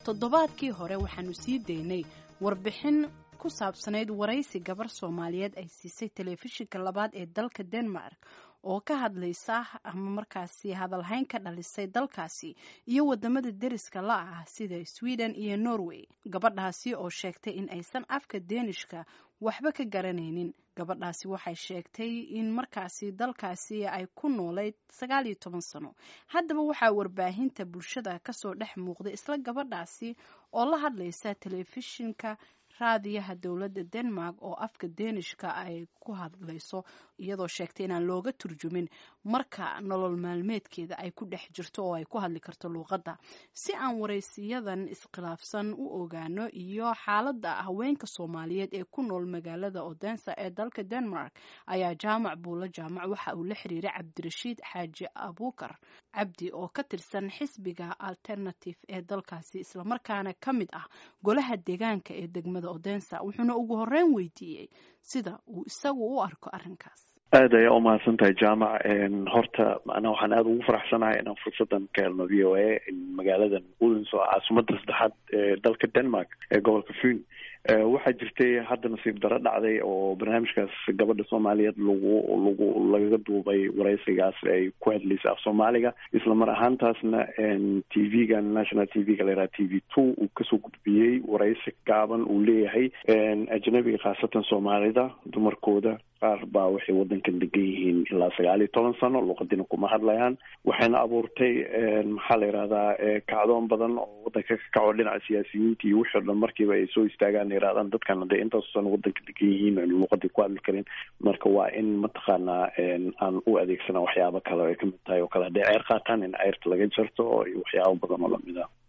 toddobaadkii hore waxaanu sii daynay warbixin ku saabsanayd waraysi gabar soomaaliyeed ay siisay telefishinka labaad ee dalka denmark oo ka hadlaysa ama markaasi hadalhayn ka dhalisay dalkaasi iyo wadamada deriska la ah sida sweden iyo norway gabadhaasi oo sheegtay in aysan afka deenishka waxba ka garanaynin gabadhaasi waxay sheegtay in markaasi dalkaasi ay ku noolayd sagaal iyo toban sano haddaba waxaa warbaahinta bulshada kasoo dhex muuqday isla gabadhaasi oo la hadlaysa telefishinka raadiyaha dowladda denmark oo afka deenishka ay ku hadlayso iyadoo sheegtay inaan looga turjumin marka nolol maalmeedkeeda ay ku dhex jirto oo ay ku hadli karto luuqadda si aan waraysiyadan iskhilaafsan u ogaano iyo xaaladda haweenka soomaaliyeed ee ku nool magaalada odensa ee dalka denmark ayaa jaamac buulo jaamac waxa uu la xiriiray cabdirashiid xaaji abuukar cabdi oo ka tirsan xisbiga alternative ee dalkaasi islamarkaana ka mid ah golaha deegaanka ee degmada odensa wuxuuna ugu horeyn weydiiyey sida uu isagu u arko arrinkaas aad ayaa umahadsan tahay jaamac horta macnaa waxaan aada ugu faraxsanahay inaan fursadan ka helno v o a magaaladan udens oo caasimada saddexaad ee dalka denmark ee gobolka fun waxaa jirtay hadda nasiib daro dhacday oo barnaamijkaas gabadha soomaaliyeed lagu lagu lagaga duubay waraysigaas ay ku hadlaysay af soomaaliga isla mar ahaantaasna t v-ga national t v-ga layidhaha t v two uu kasoo gudbiyey waraysi gaaban uu leeyahay ajnabiga khaasatan soomaalida dumarkooda qaar baa waxay wadankan degan yihiin ilaa sagaal iyo toban sano luuqadina kuma hadlayaan waxayna abuurtay maxaa la yidhahdaa kacdoon badan oo wadanka ka kaco dhinaca siyaasiyiinta iyo wixii o dhan markiiba ay soo istaagaan yidhahdaan dadkan hadday intaas sano wadanka degan yihiin aynu luuqadii ku hadli karin marka waa in mataqaanaa aan u adeegsana waxyaabo kale ay kamid tahay oo kale hadday ceer qaataan in ceyrta laga jarto iyo waxyaabo badan oo lamid ah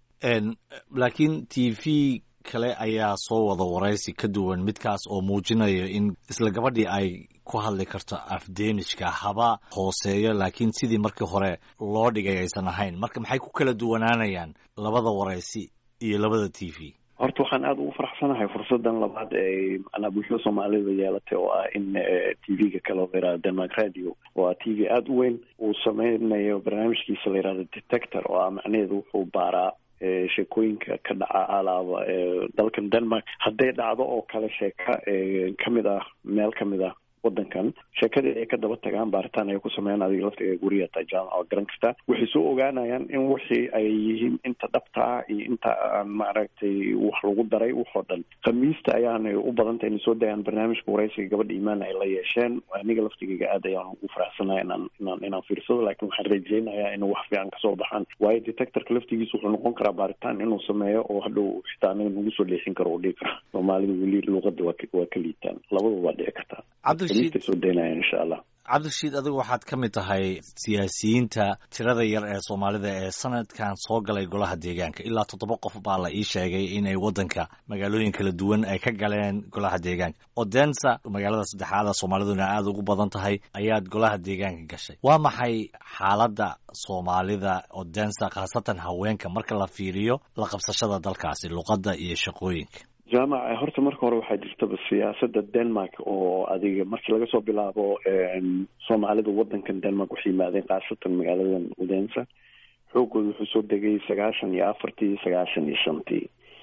laakiin t v kale ayaa soo wada waraysi ka duwan midkaas oo muujinayo in isla gabadhii ay ku hadli karto afdeenishka haba hooseeyo laakiin sidii markii hore loo dhigay aysan ahayn marka maxay ku kala duwanaanayaan labada waraysi iyo labada t v horta waxaan aada ugu faraxsanahay fursadan labaad ee macnaa bulshada soomaalida yeelatay oo ah in t v-ga kale oo layihahdo denmark radio oo ah t v aada u weyn uu sameynayo barnaamijkiisa layihahdo detector oo ah macnaheedu wuxuu baaraa sheekooyinka ka dhaca alaaba dalkan denmark hadday dhacdo oo kale sheeka kamid ah meel kamid ah wadankan sheekadii ay ka daba tagaan baaritaan ay ku sameeyaan adiga laftiga guriga taa jaamaca oo garan kasta waxay soo ogaanayaan in wixii ay yihiin inta dhabta ah iyo inta aan maaragtay wax lagu daray waxoo dhan khamiista ayaanay u badantay inay soo dayaan barnaamijka waraysiga gabadha imaan ay la yeesheen aniga laftigayga aad ayaan ugu faraxsanahay inaan inaan inaan fiirsado laakiin waxaan rajeynayaa inuu wax fiican kasoo baxaan waayo detectorka laftigiisa wuxuu noqon karaa baaritaan inuu sameeyo oo hadhow xitaa anaga nagu soo leexin karo oo dhigi kara soomaalida weli luuqada waa waa ka liitaan labadaba waa dhici kartaa soo daynaya insha allah cabdirashiid adigu waxaad ka mid tahay siyaasiyiinta tirada yar ee soomaalida ee sanadkan soo galay golaha deegaanka ilaa toddoba qof baa la ii sheegay inay waddanka magaalooyin kala duwan ay ka galeen golaha deegaanka odensa magaalada saddexaada soomaaliduna aada ugu badan tahay ayaad golaha deegaanka gashay waa maxay xaaladda soomaalida odensa khaasatan haweenka marka la fiiriyo la qabsashada dalkaasi luqadda iyo shaqooyinka jaamac horta marka hore waxaa jirtaba siyaasada denmark oo adiga markii laga soo bilaabo soomaalida wadankan denmark waxay yimaadeen khaasatan magaaladan udensa xoogooda wuxuu soo degay sagaashan iyo afartii sagaashan iyo shantii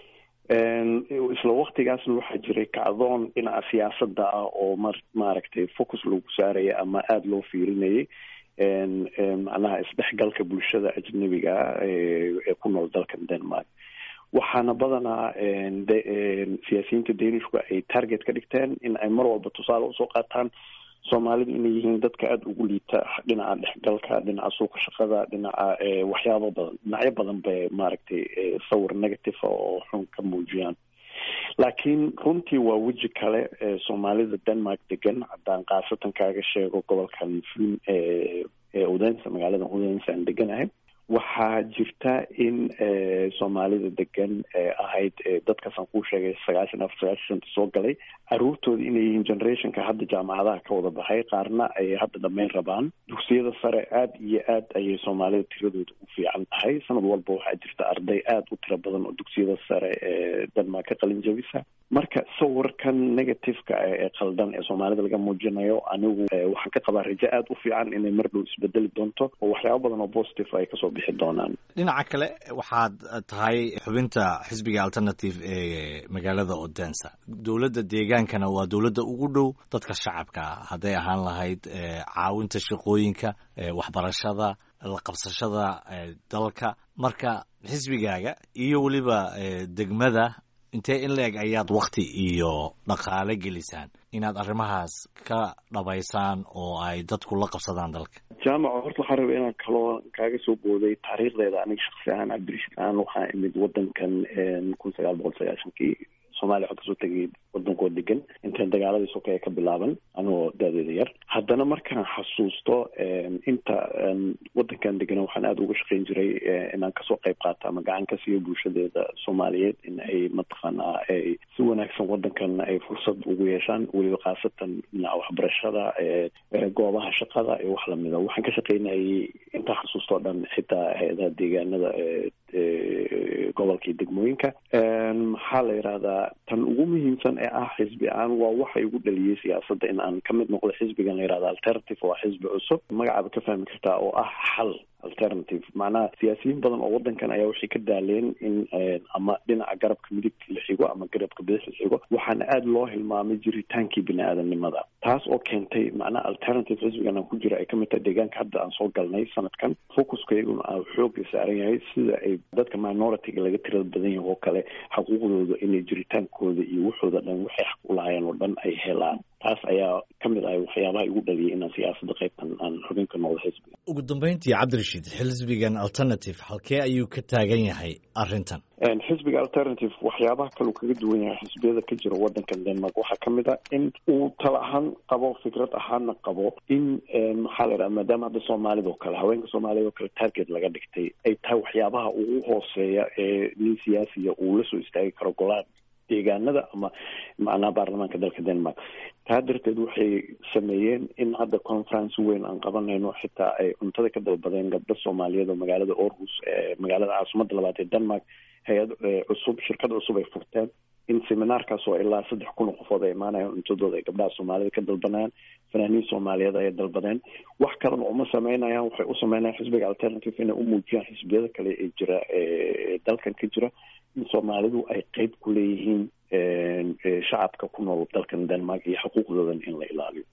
isla waktigaasna waxaa jiray kacdoon dhinaca siyaasada ah oo mar maaragtay focus lagu saaraya ama aada loo fiirinayay macnaha isdhexgalka bulshada ajnabiga ah ee ku nool dalkan denmark waxaana badanaa siyaasiyiinta danishku ay target ka dhigteen in ay mar walba tusaale usoo qaataan soomaalidu inay yihiin dadka aada ugu liita dhinaca dhexgalka dhinaca suuqa shaqada dhinaca waxyaabo badan dhinacyo badan bay maaragtay sawir negative oo xun ka muujiyaan laakiin runtii waa weji kale ee soomaalida denmark degan haddaan khaasatan kaaga sheego gobolkan fun ee udensa magaalada udensa aan deganahay waxaa jirta in soomaalida degan ahayd dadkaasaan kuu sheegay sagaashan afar sagaashan shanta soo galay caruurtooda inay yihiin generationka hadda jaamacadaha ka wada baxay qaarna ay hadda dhammayn rabaan dugsiyada sare aada iyo aad ayay soomaalida tiradooda u fiican tahay sanad walba waxaa jirta arday aada u tiro badan oo dugsiyada sare ee denmark ka qalin jabisa marka sawirkan negativeka ee qaldan ee soomaalida laga muujinayo anigu waxaan ka qabaa rajo aada u fiican inay mar dhow isbedeli doonto oo waxyaaba badan oo positive ay kasoo bixi doonaan dhinaca kale waxaad tahay xubinta xisbiga alternative ee magaalada odensa dowladda deegaankana waa dowladda ugu dhow dadka shacabka ah hadday ahaan lahayd caawinta shaqooyinka waxbarashada la qabsashada dalka marka xisbigaaga iyo weliba degmada intee in la-eg ayaad wakti iyo dhaqaale gelisaan inaad arrimahaas ka dhabaysaan oo ay dadku la qabsadaan dalka jaamaca horta waxaa raba inaan kaloo kaaga soo booday taariikhdeeda aniga shaksi ahaan cabdirashiid aan waxaa imid wadankan kun sagaal boqol sagaashankii soomaaliya waxaa kasoo tegay wadankoo degan intaan dagaaladii sokeeye ka bilaaban anigoo daadeeda yar haddana markaan xasuusto inta wadankan degana waxaan aada uga shaqeyn jiray inaan kasoo qayb qaato ama gacan ka siiyo bulshadeeda soomaaliyeed in ay mataqaanaa ay si wanaagsan wadankan ay fursad ugu yeeshaan weliba khaasatan dhinaca waxbarashada goobaha shaqada iyo wax lamida waxaan ka shaqeynayay intaa xasuusto o dhan xitaa hay-adaha deegaanada gobolka iyo degmooyinka maxaa la yidhahdaa tan ugu muhiimsan ee ah xisbi aan waa waxa igu dhaliyey siyaasadda in aan ka mid noqdo xisbigan la yihahda alternative waa xisbi cusub magacaaba ka fahmi kartaa oo ah xal alternative macnaha siyaasiyiin badan oo wadankan ayaa waxay ka daaleen in ama dhinaca garabka midigta la xigo ama garabka bidix la xigo waxaana aada loo hilmaamay jiritaankii bini aadamnimada taas oo keentay macnaha alternative xisbigan aan ku jira ay kamid tahay deegaanka hadda aan soo galnay sanadkan focuska iyaguna aa xooga saaran yahay sida ay dadka minoritiga laga tirada badan yahay oo kale xuquuqdooda inay jiritaankooda iyo waxooda dhan waxay xaq u lahaayeen oo dhan ay helaan taas ayaa ka mid ahay waxyaabaha igu dhaliyay inaan siyaasadda qaybtan aan xubin ka noqdo xisbiga ugu dambeyntii cabdirashiid xisbigan alternative halkee ayuu ka taagan yahay arrintan xisbiga alternative waxyaabaha kaleu kaga duwan yahay xisbiyada ka jira wadankan denmark waxaa ka mid a in uu tala ahaan qabo fikrad ahaana qabo in maxaa la yidhaha maadaama hadda soomaalida oo kale haweenka soomaaliyad oo kale target laga dhigtay ay tahay waxyaabaha ugu hooseeya ee nin siyaasiya uu la soo istaagi karo golaha deegaanada ama macnaha baarlamaanka dalka denmark taa darteed waxay sameeyeen in hadda conference weyn aan qabanayno xitaa ay cuntada ka dalbadeen gabdho soomaaliyeed oo magaalada orhus ee magaalada caasimadda labaad ee denmark hay-ad cusub shirkad cusub ay furteen in seminaarkaas oo ilaa saddex kun oo qofood ay imaanayaan cuntadooda ay gabdhaha soomaalida ka dalbanayaan fanaaniin soomaaliyeed ayay dalbadeen wax kalena uma sameynayaan waxay u sameynayaan xisbiga alternative inay u muujiyaan xisbiyada kale ee jira ee dalkan ka jira in soomaalidu ay qeyb ku leeyihiin shacabka ku nool dalkan denmark iyo xuquuqdoodan in la ilaaliyo